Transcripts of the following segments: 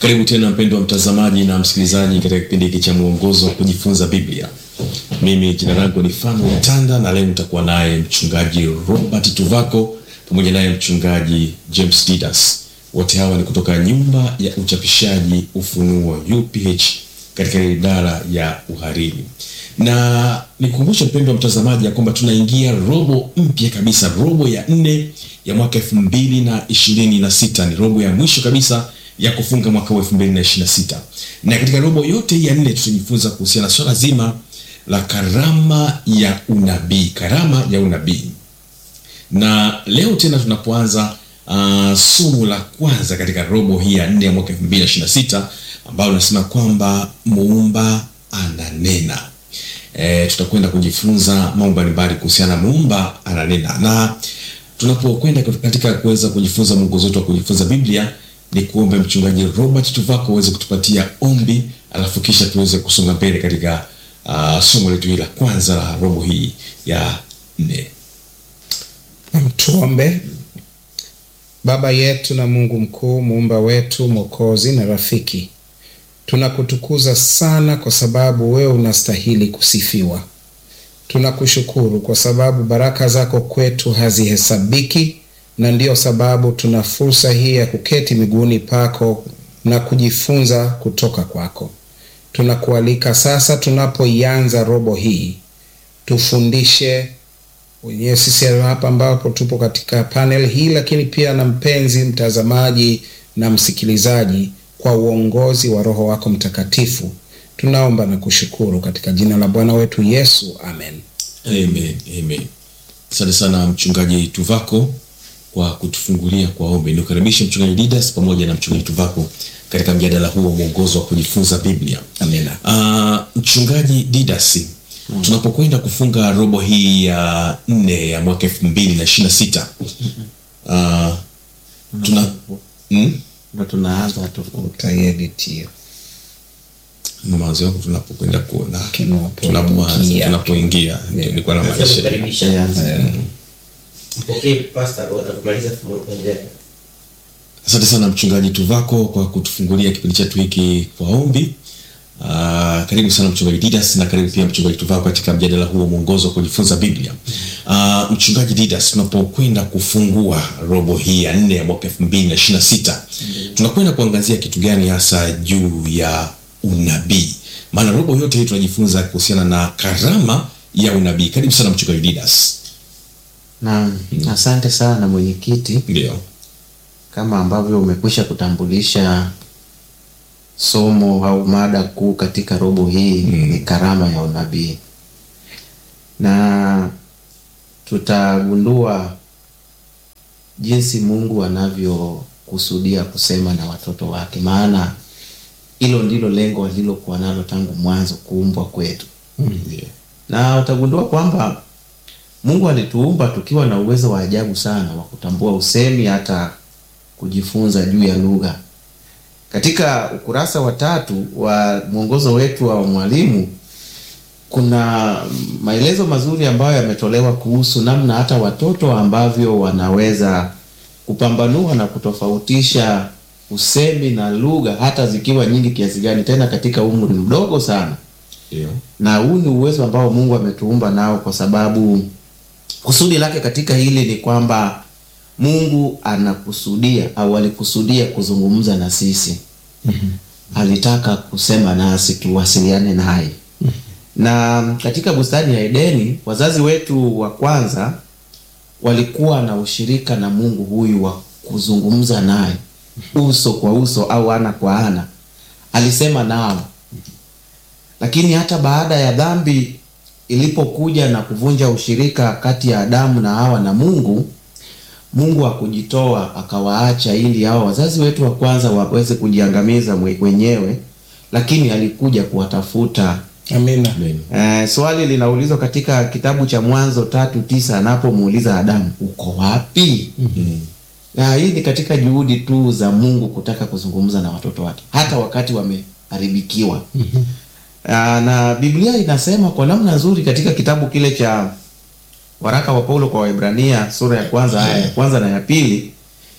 Karibu tena mpendwa mtazamaji na msikilizaji katika kipindi hiki cha mwongozo wa kujifunza Biblia. Mimi jina langu ni Fano Mtanda na leo nitakuwa naye mchungaji Robert Tuvako pamoja naye mchungaji James Didas. Wote hawa ni kutoka nyumba ya uchapishaji Ufunuo UPH katika idara ya uhariri. Na nikumbushe mpendwa mtazamaji ya kwamba tunaingia robo mpya kabisa, robo ya nne ya mwaka elfu mbili na ishirini na sita ni robo ya mwisho kabisa ya kufunga mwaka wa 2026. Na katika robo yote hii ya nne tutajifunza kuhusiana na swala zima la karama ya unabii, karama ya unabii. Na leo tena tunapoanza uh, somo la kwanza katika robo hii ya nne ya mwaka 2026 ambalo linasema kwamba muumba ananena. E, tutakwenda kujifunza mambo mbalimbali kuhusiana na muumba ananena, na tunapokwenda katika kuweza kujifunza mwongozo wetu wa kujifunza Biblia ni kuombe mchungaji Robert Tuvako aweze kutupatia ombi, alafu kisha tuweze kusonga mbele katika uh, somo letu hili la kwanza la robo hii ya nne. Tuombe. Baba yetu na Mungu mkuu, muumba wetu, mwokozi na rafiki, tunakutukuza sana kwa sababu wewe unastahili kusifiwa. Tunakushukuru kwa sababu baraka zako kwetu hazihesabiki na ndiyo sababu tuna fursa hii ya kuketi miguuni pako na kujifunza kutoka kwako. Tunakualika sasa, tunapoianza robo hii, tufundishe wenyewe sisi hapa ambapo tupo katika panel hii, lakini pia na mpenzi mtazamaji na msikilizaji, kwa uongozi wa Roho wako Mtakatifu tunaomba na kushukuru katika jina la Bwana wetu Yesu, amen. Amen, amen. Asante sana mchungaji Tuvako kwa kutufungulia kwa ombi. Nikukaribishe mchungaji Didas pamoja na mchungaji Tuvako katika mjadala huu wa mwongozo wa kujifunza Biblia. Amina. Uh, mchungaji Didas, mm. tunapokwenda kufunga robo hii ya nne ya mwaka elfu mbili na ishirini na sita uh, tuna mm? ndo tunaanza tu Utaedit hiyo. mawazo yako tunapokwenda kuona Tunapo- tunapoanza ingia. tunapoingia ndio nilikuwa na maanisha Tunaanza. Okay, pastor, utamaliza kuendelea. Asante sana mchungaji Tuvako kwa kutufungulia kipindi chetu hiki kwa ombi. Uh, karibu sana mchungaji Didas na karibu pia mchungaji Tuvako katika mjadala huu wa mwongozo wa kujifunza Biblia. Uh, mchungaji Didas, tunapokwenda kufungua robo hii ya nne ya mwaka elfu mbili na ishirini na sita tunakwenda kuangazia kitu gani hasa juu ya unabii? Maana robo yote hii tunajifunza kuhusiana na karama ya unabii. Karibu sana mchungaji Didas. na asante sana mwenyekiti, Ndio. kama ambavyo umekwisha kutambulisha somo au mada kuu katika robo hii ni karama ya unabii, na tutagundua jinsi Mungu anavyokusudia kusema na watoto wake, maana hilo ndilo lengo alilokuwa nalo tangu mwanzo kuumbwa kwetu. Ndio. na utagundua kwamba Mungu alituumba tukiwa na uwezo wa ajabu sana wa kutambua usemi hata kujifunza juu ya lugha. Katika ukurasa wa tatu wa mwongozo wetu wa mwalimu kuna maelezo mazuri ambayo yametolewa kuhusu namna hata watoto ambavyo wanaweza kupambanua na kutofautisha usemi na lugha hata zikiwa nyingi kiasi gani, tena katika umri mdogo sana Ndio. na huu ni uwezo ambao Mungu ametuumba nao, kwa sababu kusudi lake katika hili ni kwamba Mungu anakusudia au alikusudia kuzungumza na sisi. Alitaka kusema nasi tuwasiliane naye. Na katika bustani ya Edeni, wazazi wetu wa kwanza walikuwa na ushirika na Mungu huyu wa kuzungumza naye uso kwa uso au ana kwa ana. Alisema nao lakini hata baada ya dhambi ilipokuja na kuvunja ushirika kati ya Adamu na Hawa na Mungu, Mungu hakujitoa akawaacha ili hao wazazi wetu wa kwanza waweze kujiangamiza mwe- wenyewe, lakini alikuja kuwatafuta. Amina. Amen. Eh, swali linaulizwa katika kitabu cha Mwanzo tatu tisa anapomuuliza Adamu, uko wapi? Na hii ni katika juhudi tu za Mungu kutaka kuzungumza na watoto wake hata wakati wameharibikiwa. Ah, na Biblia inasema kwa namna nzuri katika kitabu kile cha waraka wa Paulo kwa Waebrania sura ya kwanza aya ya kwanza na ya pili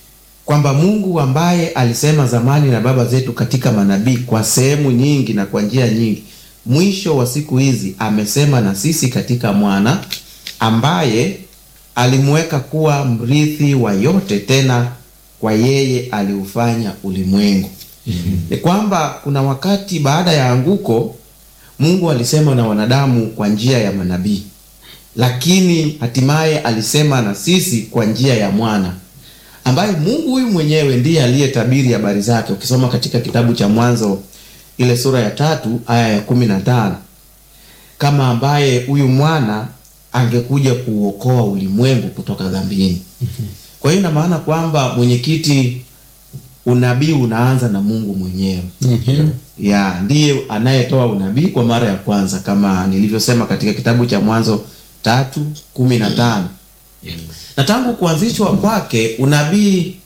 kwamba Mungu ambaye alisema zamani na baba zetu katika manabii kwa sehemu nyingi na kwa njia nyingi, mwisho wa siku hizi amesema na sisi katika mwana ambaye alimweka kuwa mrithi wa yote, tena kwa yeye aliufanya ulimwengu. Ni kwamba kuna wakati baada ya anguko Mungu alisema na wanadamu kwa njia ya manabii, lakini hatimaye alisema na sisi kwa njia ya mwana ambaye Mungu huyu mwenyewe ndiye aliyetabiri habari zake. Ukisoma katika kitabu cha Mwanzo ile sura ya tatu aya ya kumi na tano kama ambaye huyu mwana angekuja kuuokoa ulimwengu kutoka dhambini. Kwa hiyo ina maana kwamba mwenyekiti, unabii unaanza na Mungu mwenyewe ya ndiye anayetoa unabii kwa mara ya kwanza kama nilivyosema katika kitabu cha Mwanzo tatu kumi na tano na tangu kuanzishwa kwake unabii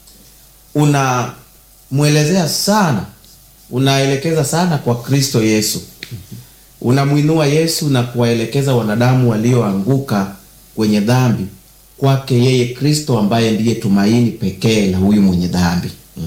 unamwelezea sana, unaelekeza sana kwa Kristo Yesu, unamwinua Yesu na kuwaelekeza wanadamu walioanguka kwenye dhambi kwake yeye Kristo, ambaye ndiye tumaini pekee la huyu mwenye dhambi.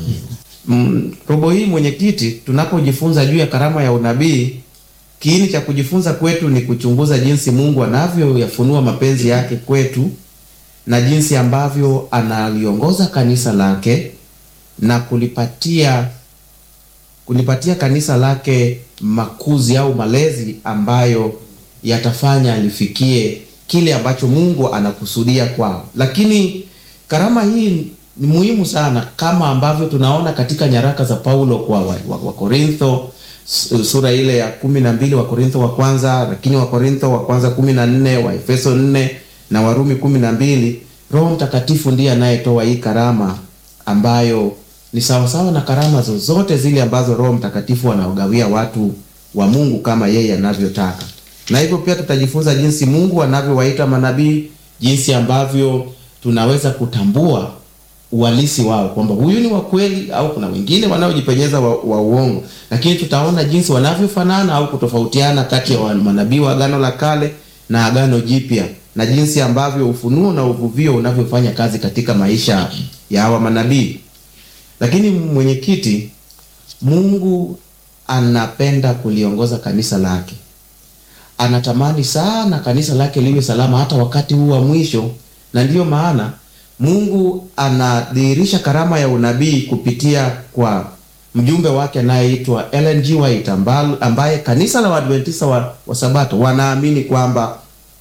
Mm, robo hii mwenyekiti, tunapojifunza juu ya karama ya unabii, kiini cha kujifunza kwetu ni kuchunguza jinsi Mungu anavyoyafunua mapenzi yake kwetu na jinsi ambavyo analiongoza kanisa lake na kulipatia kulipatia kanisa lake makuzi au malezi ambayo yatafanya lifikie kile ambacho Mungu anakusudia kwao. Lakini karama hii ni muhimu sana kama ambavyo tunaona katika nyaraka za Paulo kwa Wakorintho wa, wa sura ile ya kumi na mbili Wakorintho wa kwanza, lakini Wakorintho wa kwanza kumi na nne Waefeso nne na Warumi kumi na mbili. Roho Mtakatifu ndiye anayetoa hii karama ambayo ni sawasawa na karama zozote zile ambazo Roho Mtakatifu anaogawia watu wa Mungu kama yeye anavyotaka. Na hivyo pia tutajifunza jinsi Mungu anavyowaita manabii, jinsi ambavyo tunaweza kutambua uhalisi wao kwamba huyu ni wa kweli au kuna wengine wanaojipenyeza wa, wa uongo, lakini tutaona jinsi wanavyofanana au kutofautiana kati ya manabii wa Agano la Kale na Agano Jipya na jinsi ambavyo ufunuo na uvuvio unavyofanya kazi katika maisha ya hawa manabii. Lakini mwenyekiti, Mungu anapenda kuliongoza kanisa lake, anatamani sana kanisa lake liwe salama hata wakati huu wa mwisho, na ndiyo maana Mungu anadhihirisha karama ya unabii kupitia kwa mjumbe wake anayeitwa Ellen G. White ambaye kanisa la Waadventista wa, wa Sabato wanaamini kwamba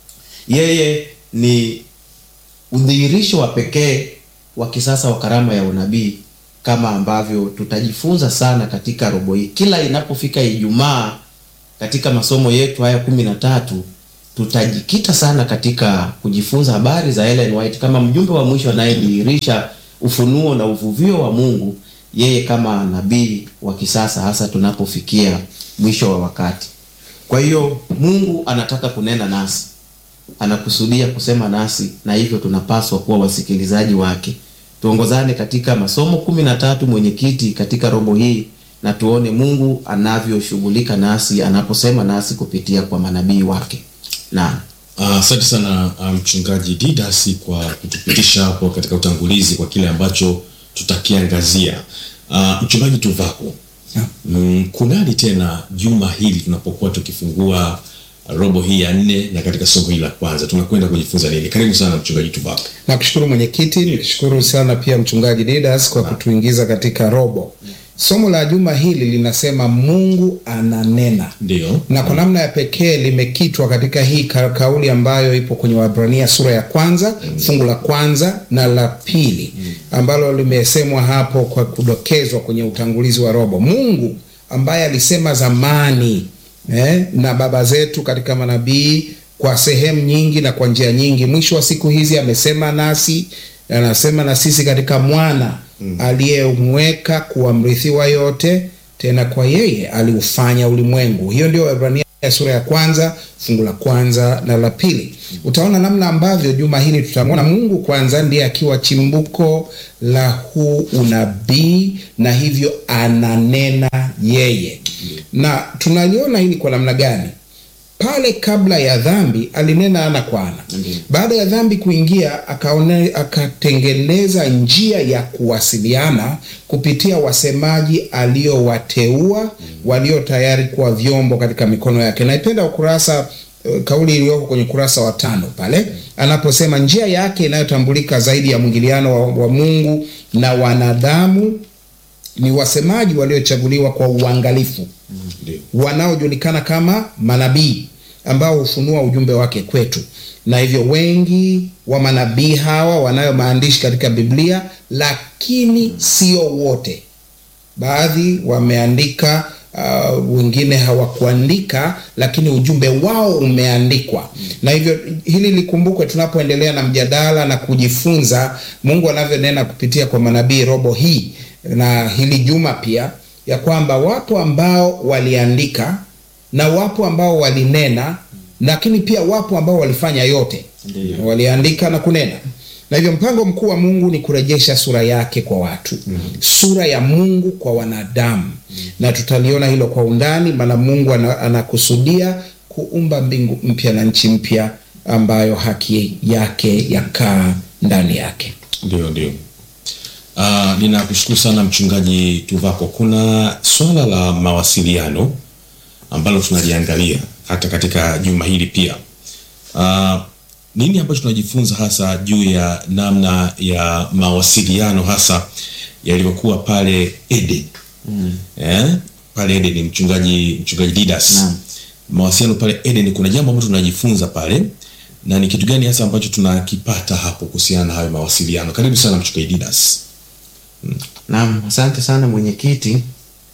yeye ni udhihirisho wa pekee wa kisasa wa karama ya unabii, kama ambavyo tutajifunza sana katika robo hii. Kila inapofika Ijumaa katika masomo yetu haya kumi na tatu tutajikita sana katika kujifunza habari za Ellen White kama mjumbe wa mwisho anayedhihirisha ufunuo na uvuvio wa Mungu, yeye kama nabii wa kisasa, hasa tunapofikia mwisho wa wakati. Kwa hiyo Mungu anataka kunena nasi anakusudia kusema nasi na hivyo tunapaswa kuwa wasikilizaji wake. Tuongozane katika masomo kumi na tatu mwenyekiti, katika robo hii na tuone Mungu anavyoshughulika nasi anaposema nasi kupitia kwa manabii wake. Naam. Asante uh, sana mchungaji um, Didasi kwa kutupitisha hapo katika utangulizi kwa kile ambacho tutakiangazia. Uh, mchungaji Tuvako, mm, kunani tena juma hili tunapokuwa tukifungua robo hii ya nne na katika somo hili la kwanza tunakwenda kujifunza nini? Karibu sana mchungaji Tuvako. Nakushukuru mwenyekiti, nikushukuru sana pia mchungaji Didas kwa kutuingiza katika robo. Somo la juma hili linasema Mungu ananena. Ndio. Na kwa namna ya pekee limekitwa katika hii ka kauli ambayo ipo kwenye Waebrania sura ya kwanza mm. fungu la kwanza na la pili mm. ambalo limesemwa hapo kwa kudokezwa kwenye utangulizi wa robo. Mungu ambaye alisema zamani eh, na baba zetu katika manabii kwa sehemu nyingi na kwa njia nyingi, mwisho wa siku hizi amesema nasi, anasema na sisi katika mwana mm. aliyemweka kuwa mrithi wa yote, tena kwa yeye aliufanya ulimwengu. Hiyo ndio Waebrania sura ya kwanza fungu la kwanza na la pili. Utaona namna ambavyo juma hili tutamwona Mungu kwanza ndiye akiwa chimbuko la huu unabii, na hivyo ananena yeye, na tunaliona hili kwa namna gani? pale kabla ya dhambi alinena ana kwa ana. Baada ya dhambi kuingia, akaone, akatengeneza njia ya kuwasiliana kupitia wasemaji aliowateua walio tayari kuwa vyombo katika mikono yake. Naipenda ukurasa eh, kauli iliyoko kwenye ukurasa wa tano pale anaposema njia yake inayotambulika zaidi ya mwingiliano wa, wa Mungu na wanadamu ni wasemaji waliochaguliwa kwa uangalifu Ndio. wanaojulikana kama manabii ambao hufunua ujumbe wake kwetu, na hivyo wengi wa manabii hawa wanayo maandishi katika Biblia, lakini sio wote. Baadhi wameandika, uh, wengine hawakuandika, lakini ujumbe wao umeandikwa. Na hivyo hili likumbukwe tunapoendelea na mjadala na kujifunza Mungu anavyonena kupitia kwa manabii robo hii na hili juma pia, ya kwamba wapo ambao waliandika na wapo ambao walinena, lakini pia wapo ambao walifanya yote, waliandika na kunena. Na hivyo mpango mkuu wa Mungu ni kurejesha sura yake kwa watu, sura ya Mungu kwa wanadamu, na tutaliona hilo kwa undani, maana Mungu ana- anakusudia kuumba mbingu mpya na nchi mpya ambayo haki yake yakaa ndani yake. Ndio, ndio. Uh, ninakushukuru sana mchungaji Tuvako. Kuna swala la mawasiliano ambalo tunaliangalia hata katika juma hili pia. Uh, nini ambacho tunajifunza hasa juu ya namna ya mawasiliano hasa yalivyokuwa pale Eden? Eh? Pale Eden mchungaji mchungaji Didas. Naam. Mawasiliano pale Eden kuna jambo ambalo tunajifunza pale na ni kitu gani hasa ambacho tunakipata hapo kuhusiana na hayo mawasiliano? Karibu sana mchungaji Didas. Naam, asante sana mwenyekiti.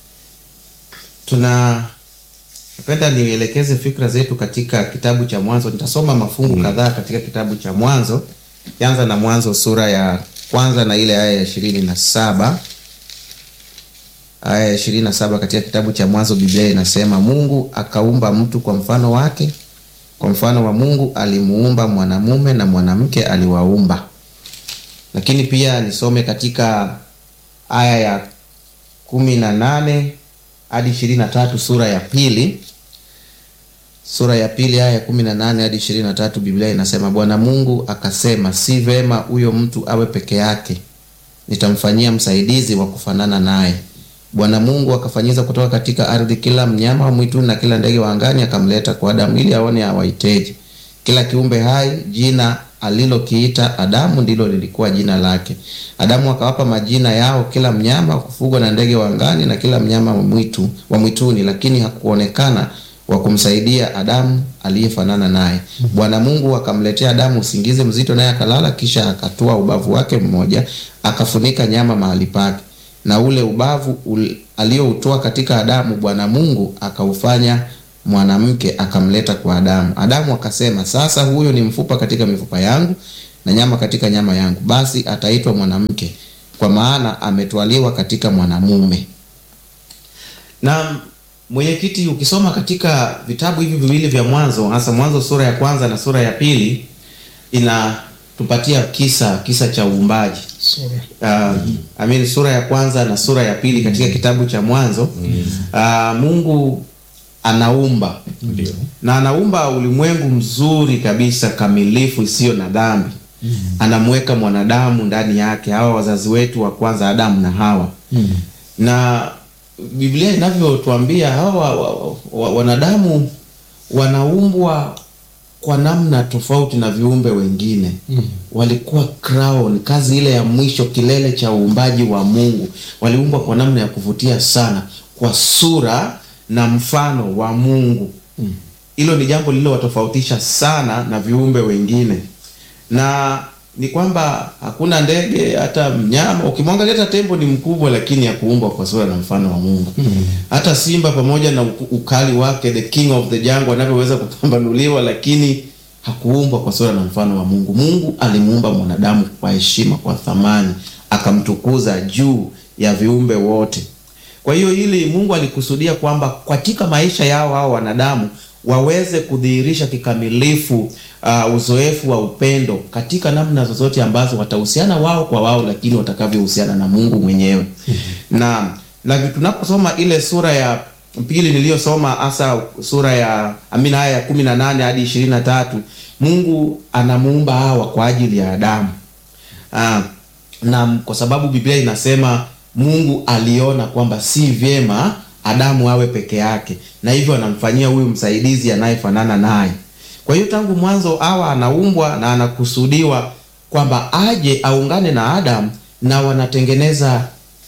Tuna napenda nielekeze fikra zetu katika kitabu cha Mwanzo. Nitasoma mafungu kadhaa katika kitabu cha Mwanzo, kianza na Mwanzo sura ya kwanza na ile aya ya ishirini na saba aya ya ishirini na saba katika kitabu cha Mwanzo, Biblia inasema Mungu akaumba mtu kwa mfano wake, kwa mfano wa Mungu alimuumba mwanamume na mwanamke aliwaumba. Lakini pia nisome katika aya ya kumi na nane hadi ishirini na tatu sura ya pili sura ya pili aya ya kumi na nane hadi ishirini na tatu Biblia inasema Bwana Mungu akasema, si vema huyo mtu awe peke yake, nitamfanyia msaidizi wa kufanana naye. Bwana Mungu akafanyiza kutoka katika ardhi kila mnyama wa mwituni na kila ndege wa angani, akamleta kwa Adamu ili aone awaiteje. Kila kiumbe hai jina alilokiita Adamu ndilo lilikuwa jina lake. Adamu akawapa majina yao kila mnyama wa kufugwa na ndege wa angani na kila mnyama wa mwitu wa mwituni, lakini hakuonekana wa kumsaidia Adamu aliyefanana naye. Bwana Mungu akamletea Adamu usingizi mzito, naye akalala. Kisha akatoa ubavu wake mmoja, akafunika nyama mahali pake, na ule ubavu ul, alioutoa katika Adamu, Bwana Mungu akaufanya mwanamke akamleta kwa Adamu. Adamu akasema, sasa huyo ni mfupa katika mifupa yangu na nyama katika nyama yangu, basi ataitwa mwanamke, kwa maana ametwaliwa katika mwanamume. Na mwenyekiti, ukisoma katika vitabu hivi viwili vya Mwanzo, hasa Mwanzo sura ya kwanza na sura ya pili, inatupatia kisa kisa cha uumbaji uh, I mean, sura ya kwanza na sura ya pili katika kitabu cha Mwanzo uh, Mungu anaumba Ndio. na anaumba ulimwengu mzuri kabisa kamilifu isiyo na dhambi anamweka mwanadamu ndani yake hawa wazazi wetu wa kwanza Adamu na Hawa na Biblia inavyotuambia hawa wa, wa, wa, wanadamu wanaumbwa kwa namna tofauti na viumbe wengine walikuwa crown, kazi ile ya mwisho, kilele cha uumbaji wa Mungu. Waliumbwa kwa namna ya kuvutia sana, kwa sura na mfano wa Mungu. Hilo ni jambo lililowatofautisha sana na viumbe wengine, na ni kwamba hakuna ndege hata mnyama. Ukimwangalia hata tembo ni mkubwa, lakini hakuumbwa kwa sura na mfano wa Mungu. Hata simba pamoja na uku- ukali wake, the king of the jungle, anavyoweza kupambanuliwa, lakini hakuumbwa kwa sura na mfano wa Mungu. Mungu alimuumba mwanadamu kwa heshima, kwa thamani, akamtukuza juu ya viumbe wote. Kwa hiyo hili Mungu alikusudia kwamba katika maisha yao hao wanadamu waweze kudhihirisha kikamilifu uh, uzoefu wa upendo katika namna zozote ambazo watahusiana wao kwa wao, lakini watakavyohusiana na Mungu mwenyewe. Na na tunaposoma ile sura ya pili niliyosoma hasa sura ya amina aya ya kumi na nane hadi ishirini na tatu mungu anamuumba hawa kwa ajili ya adamu Ah, na kwa sababu biblia inasema mungu aliona kwamba si vyema adamu awe peke yake na hivyo anamfanyia huyu msaidizi anayefanana naye kwa hiyo tangu mwanzo awa anaumbwa na anakusudiwa kwamba aje aungane na adamu na wanatengeneza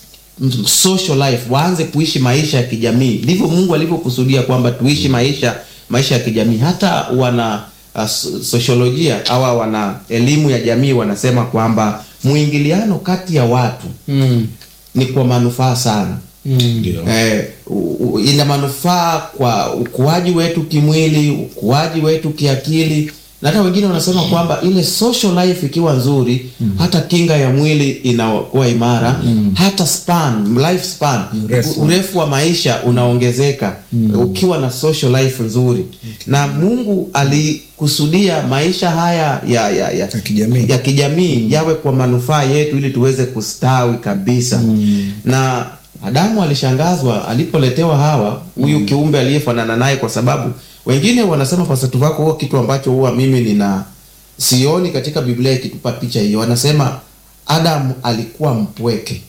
mm, social life waanze kuishi maisha ya kijamii ndivyo mungu alivyokusudia kwamba tuishi maisha maisha ya kijamii hata wana uh, so- sosiolojia awa wana elimu ya jamii wanasema kwamba mwingiliano kati ya watu Mm. ni kwa manufaa sana Ndio. eh, u- u- ina manufaa kwa ukuaji wetu kimwili ukuaji wetu kiakili na hata wengine wanasema kwamba ile social life ikiwa nzuri hata kinga ya mwili inakuwa imara hata span life span Urefu. u- urefu wa maisha unaongezeka ukiwa na social life nzuri na mungu alikusudia maisha haya ya, ya, ya, Ya kijamii. ya kijamii yawe kwa manufaa yetu ili tuweze kustawi kabisa na adamu alishangazwa alipoletewa hawa huyu kiumbe aliyefanana naye kwa sababu wengine wanasema pasatu vako huo kitu ambacho huwa mimi nina sioni katika biblia ikitupa picha hiyo wanasema adamu alikuwa mpweke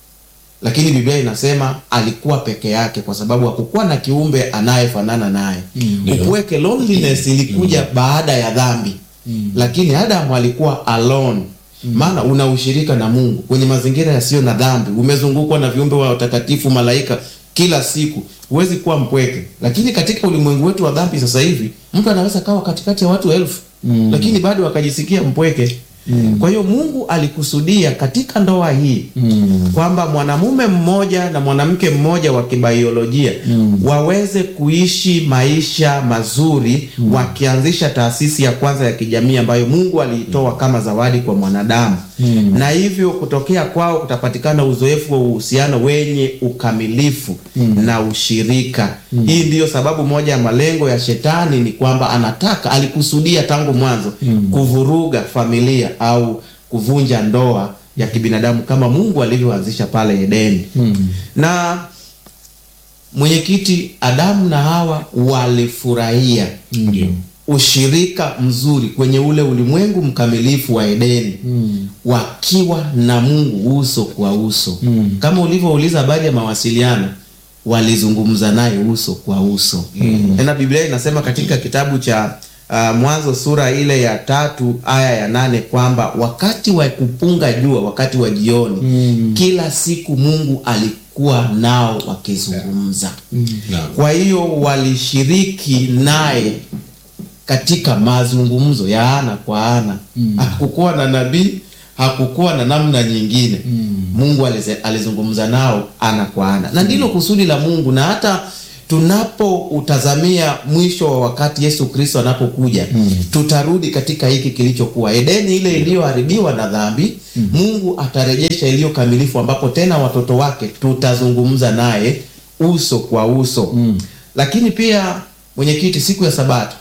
lakini biblia inasema alikuwa peke yake kwa sababu hakukuwa na kiumbe anayefanana naye Ndio. upweke loneliness ilikuja baada ya dhambi lakini adamu alikuwa alone maana una ushirika na mungu kwenye mazingira yasiyo na dhambi umezungukwa na viumbe wa watakatifu malaika kila siku huwezi kuwa mpweke lakini katika ulimwengu wetu wa dhambi sasa hivi mtu anaweza kawa katikati ya watu elfu lakini bado akajisikia mpweke kwa hiyo mungu alikusudia katika ndoa hii kwamba mwanamume mmoja na mwanamke mmoja wa kibaiolojia waweze kuishi maisha mazuri wakianzisha taasisi ya kwanza ya kijamii ambayo mungu aliitoa kama zawadi kwa mwanadamu na hivyo kutokea kwao kutapatikana uzoefu wa uhusiano wenye ukamilifu na ushirika hii ndiyo sababu moja ya malengo ya shetani ni kwamba anataka alikusudia tangu mwanzo kuvuruga familia au kuvunja ndoa ya kibinadamu kama mungu alivyoanzisha pale edeni na mwenyekiti adamu na hawa walifurahia Ndio. ushirika mzuri kwenye ule ulimwengu mkamilifu wa edeni mm. wakiwa na mungu uso kwa uso mm. kama ulivyouliza habari ya mawasiliano walizungumza naye uso kwa uso mm. tena biblia inasema katika kitabu cha uh, mwanzo sura ile ya tatu aya ya nane kwamba wakati wa kupunga jua wakati wa jioni mm. kila siku mungu alikuwa nao wakizungumza Naam. kwa hiyo walishiriki naye katika mazungumzo ya ana kwa ana mm. hakukuwa na nabii hakukuwa na namna nyingine mm. mungu alize, alizungumza nao ana kwa ana na ndilo kusudi la mungu na hata tunapoutazamia mwisho wa wakati yesu kristo anapokuja mm. tutarudi katika hiki kilichokuwa edeni ile iliyoharibiwa na dhambi mm. mungu atarejesha iliyo kamilifu ambapo tena watoto wake tutazungumza naye uso kwa uso mm. lakini pia mwenyekiti siku ya sabato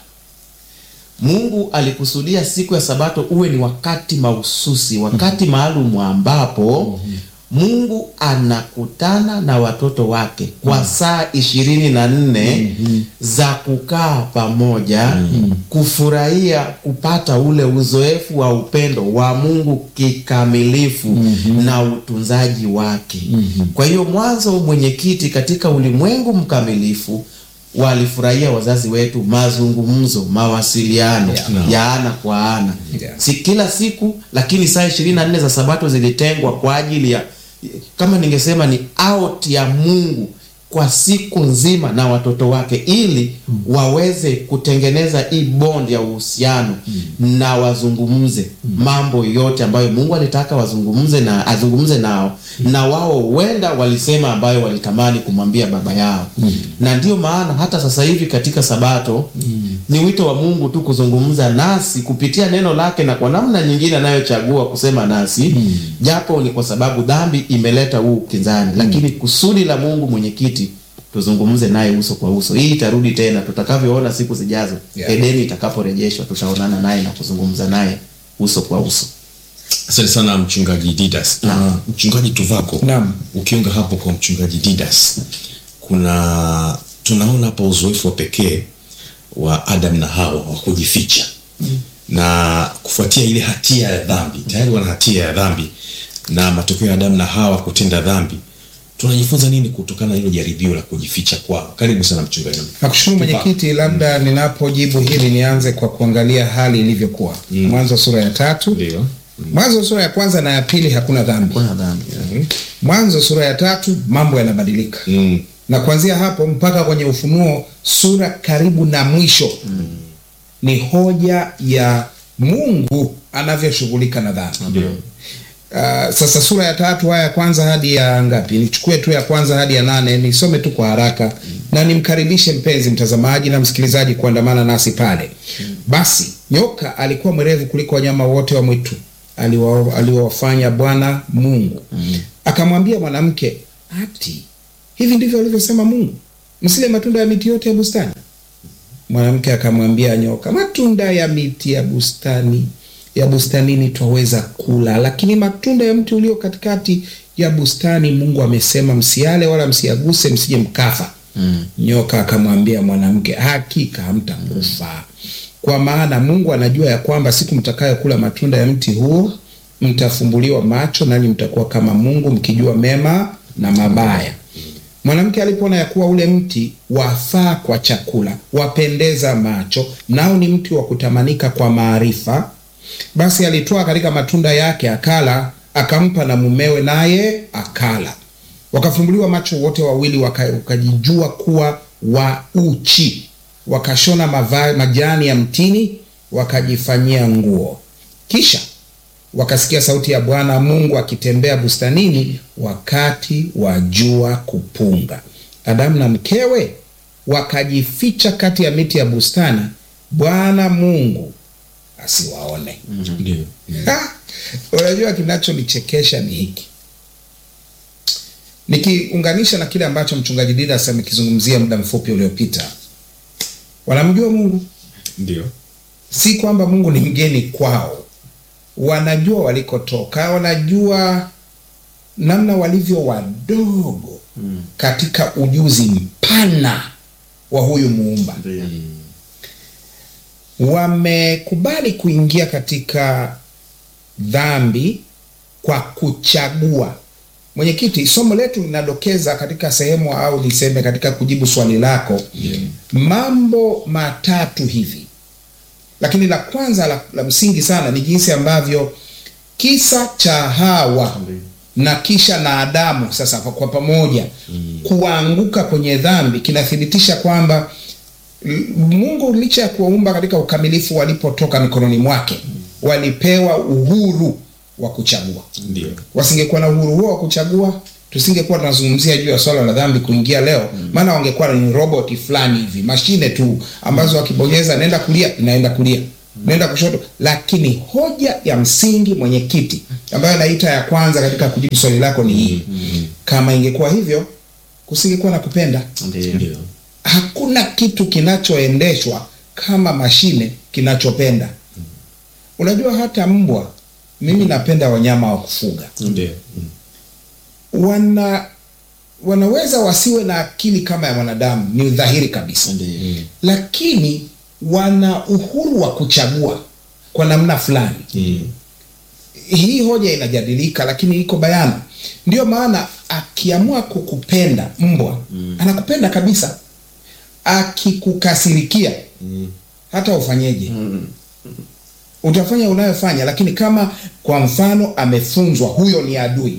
mungu alikusudia siku ya sabato uwe ni wakati mahususi wakati maalum ambapo mungu anakutana na watoto wake kwa saa ishirini na nne za kukaa pamoja kufurahia kupata ule uzoefu wa upendo wa mungu kikamilifu na utunzaji wake kwa hiyo mwanzo mwenyekiti katika ulimwengu mkamilifu walifurahia wazazi wetu mazungumzo mawasiliano Yeah. ya ana kwa ana Yeah. si kila siku lakini saa ishirini na nne za sabato zilitengwa kwa ajili ya kama ningesema ni out ya mungu kwa siku nzima na watoto wake ili waweze kutengeneza hii bond ya uhusiano na wazungumze mambo yote ambayo mungu alitaka wazungumze na azungumze nao na wao huenda walisema ambayo walitamani kumwambia baba yao na ndio maana hata sasa hivi katika sabato ni wito wa mungu tu kuzungumza nasi kupitia neno lake na kwa namna nyingine anayochagua kusema nasi japo ni kwa sababu dhambi imeleta huu ukinzani lakini kusudi la mungu mwenyekiti tuzungumze naye uso kwa uso hii itarudi tena tutakavyoona siku zijazo Yeah. edeni itakaporejeshwa tutaonana naye na kuzungumza naye uso kwa uso asante sana mchungaji didas na mchungaji tuvako Naam. ukiunga hapo kwa mchungaji didas kuna tunaona hapa uzoefu wa pekee wa Adam na Hawa wa kujificha na kufuatia ile hatia ya dhambi, tayari wana hatia ya dhambi na matokeo ya Adam na Hawa kutenda dhambi. Tunajifunza nini kutokana na hilo jaribio la kujificha kwao? Karibu sana mchungaji. Nakushukuru mwenyekiti, labda ninapojibu hili nianze kwa kuangalia hali ilivyokuwa. Mwanzo sura ya tatu, Ndio. Mwanzo sura ya kwanza na ya pili hakuna dhambi. kuna dhambi Mwanzo sura ya tatu mambo yanabadilika Mm. na kuanzia hapo mpaka kwenye Ufunuo sura karibu na mwisho ni hoja ya Mungu anavyoshughulika na dhambi. Ndio. Uh, sasa sura ya tatu aya ya kwanza hadi ya ngapi? Nichukue tu ya kwanza hadi ya nane nisome tu kwa haraka na nimkaribishe mpenzi mtazamaji na msikilizaji kuandamana nasi pale. Basi nyoka alikuwa mwerevu kuliko wanyama wote wa mwitu aliwa- aliowafanya Bwana Mungu. Akamwambia mwanamke, ati hivi ndivyo alivyosema Mungu, msile matunda ya miti yote ya bustani? Mwanamke akamwambia nyoka, matunda ya miti ya bustani ya bustanini twaweza kula, lakini matunda ya mti ulio katikati ya bustani Mungu amesema msiale wala msiaguse, msije mkafa. Nyoka akamwambia mwanamke, hakika hamtakufa, kwa maana Mungu anajua ya kwamba siku mtakayokula matunda ya mti huo mtafumbuliwa macho, nanyi mtakuwa kama Mungu, mkijua mema na mabaya. Mwanamke alipoona ya kuwa ule mti wafaa kwa chakula, wapendeza macho, nao ni mti wa kutamanika kwa maarifa, basi alitoa katika matunda yake akala, akampa na mumewe, naye akala. Wakafumbuliwa macho wote wawili, waka- wakajijua kuwa wa uchi, wakashona mava, majani ya mtini, wakajifanyia nguo. Kisha wakasikia sauti ya Bwana Mungu akitembea bustanini wakati wa jua kupunga. Adamu na mkewe wakajificha kati ya miti ya bustani, Bwana Mungu asiwaone. Ndio. Ha! Unajua, kinachonichekesha ni hiki, nikiunganisha na kile ambacho mchungaji Didas amekizungumzia muda mfupi uliopita. Wanamjua Mungu, Ndio. si kwamba Mungu ni mgeni kwao, wanajua walikotoka, wanajua namna walivyo wadogo katika ujuzi mpana wa huyu muumba. Wamekubali kuingia katika dhambi kwa kuchagua. Mwenyekiti, somo letu linadokeza katika sehemu au niseme katika kujibu swali lako mambo matatu hivi, lakini la kwanza la, la msingi sana ni jinsi ambavyo kisa cha Hawa na kisha na Adamu sasa kwa, kwa pamoja kuanguka kwenye dhambi kinathibitisha kwamba l- Mungu licha ya kuwaumba katika ukamilifu, walipotoka mikononi mwake walipewa uhuru wa kuchagua. Ndio. Wasingekuwa na uhuru huo wa kuchagua, tusingekuwa tunazungumzia juu ya swala la dhambi kuingia leo, maana wangekuwa ni roboti fulani hivi, mashine tu ambazo wakibonyeza naenda kulia, inaenda kulia, naenda kushoto. Lakini hoja ya msingi, mwenyekiti, ambayo naita ya kwanza katika kujibu swali lako ni hii: kama ingekuwa hivyo, kusingekuwa na kupenda. Ndio. Ndio. Hakuna kitu kinachoendeshwa kama mashine kinachopenda. Unajua, hata mbwa, mimi napenda wanyama wa kufuga Ndio. wana wanaweza wasiwe na akili kama ya mwanadamu, ni dhahiri kabisa, Ndio. lakini wana uhuru wa kuchagua kwa namna fulani. Mm. Hii hoja inajadilika, lakini iko bayana. Ndio maana akiamua kukupenda mbwa, anakupenda kabisa. Akikukasirikia, hata ufanyeje, utafanya unayofanya, lakini kama kwa mfano amefunzwa, huyo ni adui,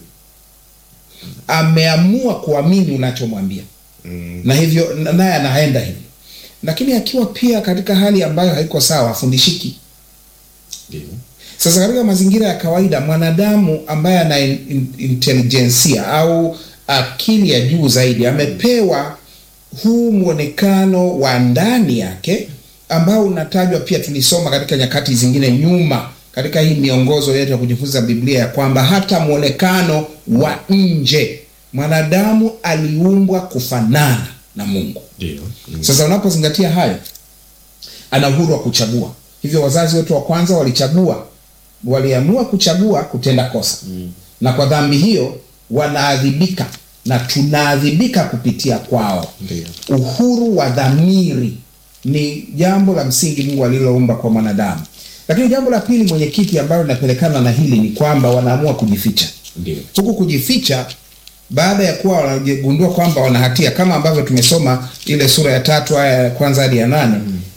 ameamua kuamini unachomwambia na hivyo na- naye anaenda hivyo, lakini akiwa pia katika hali ambayo haiko sawa, afundishiki. Ndio. Sasa katika mazingira ya kawaida, mwanadamu ambaye ana in- in- intelijensia au akili ya juu zaidi amepewa huu mwonekano wa ndani yake ambao unatajwa pia, tulisoma katika nyakati zingine nyuma katika hii miongozo yetu ya kujifunza Biblia ya kwamba hata mwonekano wa nje mwanadamu aliumbwa kufanana na Mungu. Ndio. Mm. Sasa unapozingatia hayo, ana uhuru wa kuchagua. Hivyo wazazi wetu wa kwanza walichagua, waliamua kuchagua kutenda kosa na kwa dhambi hiyo wanaadhibika na tunaadhibika kupitia kwao Ndio. uhuru wa dhamiri ni jambo la msingi mungu aliloumba kwa mwanadamu lakini jambo la pili mwenyekiti ambalo linapelekana na hili ni kwamba wanaamua kujificha Ndio. huku kujificha baada ya kuwa wanagundua kwamba wana hatia kama ambavyo tumesoma ile sura ya tatu aya ya kwanza hadi ya nane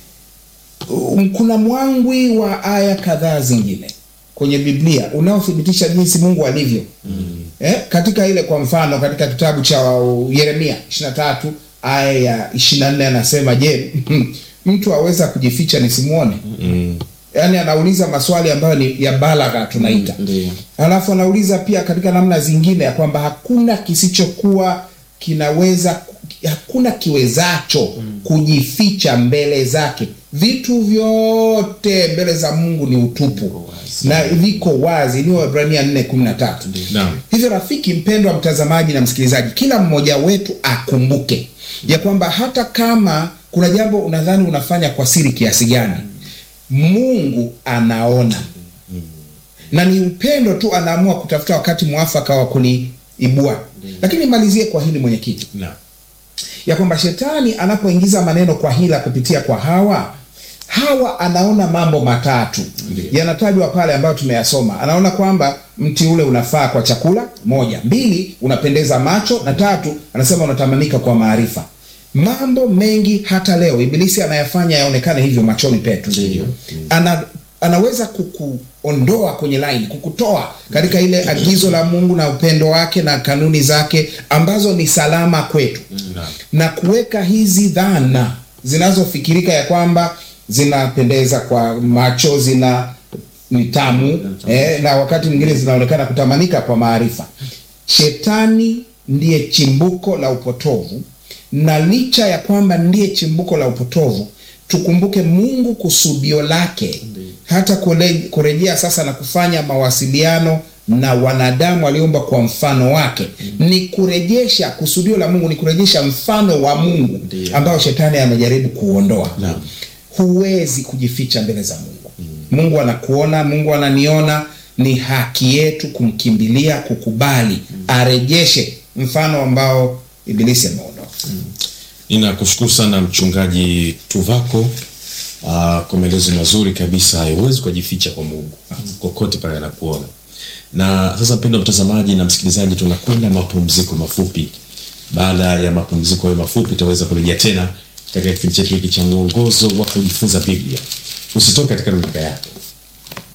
um, kuna mwangwi wa aya kadhaa zingine kwenye biblia unaothibitisha jinsi mungu alivyo mm. eh, katika ile kwa mfano katika kitabu cha uh, yeremia 23 aya ya 24 anasema je mtu aweza kujificha nisimwone Mm. yaani anauliza maswali ambayo ni ya balagha tunaita Ndio. alafu anauliza pia katika namna zingine ya kwamba hakuna kisichokuwa kinaweza hakuna kiwezacho kujificha mbele zake vitu vyote mbele za mungu ni utupu na viko wazi ni wahibrania 413 Naam. hivyo rafiki mpendwa mtazamaji na msikilizaji kila mmoja wetu akumbuke ya kwamba hata kama kuna jambo unadhani unafanya kwa siri kiasi gani mungu anaona na ni upendo tu anaamua kutafuta wakati mwafaka wa kuliibua lakini malizie kwa hili mwenyekiti Naam. ya kwamba shetani anapoingiza maneno kwa hila kupitia kwa hawa hawa anaona mambo matatu yanatajwa pale ambayo tumeyasoma anaona kwamba mti ule unafaa kwa chakula moja mbili unapendeza macho na tatu anasema unatamanika kwa maarifa mambo mengi hata leo ibilisi anayafanya yaonekane hivyo machoni petu ana anaweza kukuondoa kwenye laini kukutoa katika ile agizo la mungu na upendo wake na kanuni zake ambazo ni salama kwetu Naam. na kuweka hizi dhana zinazofikirika ya kwamba zinapendeza kwa macho zina ni tamu eh, na wakati mwingine zinaonekana kutamanika kwa maarifa shetani ndiye chimbuko la upotovu na licha ya kwamba ndiye chimbuko la upotovu tukumbuke mungu kusudio lake hata kule- kurejea sasa na kufanya mawasiliano na wanadamu waliomba kwa mfano wake ni kurejesha kusudio la mungu ni kurejesha mfano wa mungu ambao shetani amejaribu kuondoa Naam. huwezi kujificha mbele za mungu mungu anakuona mungu ananiona ni haki yetu kumkimbilia kukubali arejeshe mfano ambao ibilisi ameondoa ninakushukuru sana mchungaji tuvako uh, kwa maelezo mazuri kabisa hayo huwezi kujificha kwa mungu kokote pale anakuona na sasa mpendo mtazamaji na msikilizaji tunakwenda mapumziko mafupi baada ya mapumziko hayo mafupi tutaweza kurejea tena katika kipindi chetu hiki cha mwongozo wa kujifunza biblia usitoke katika runinga yako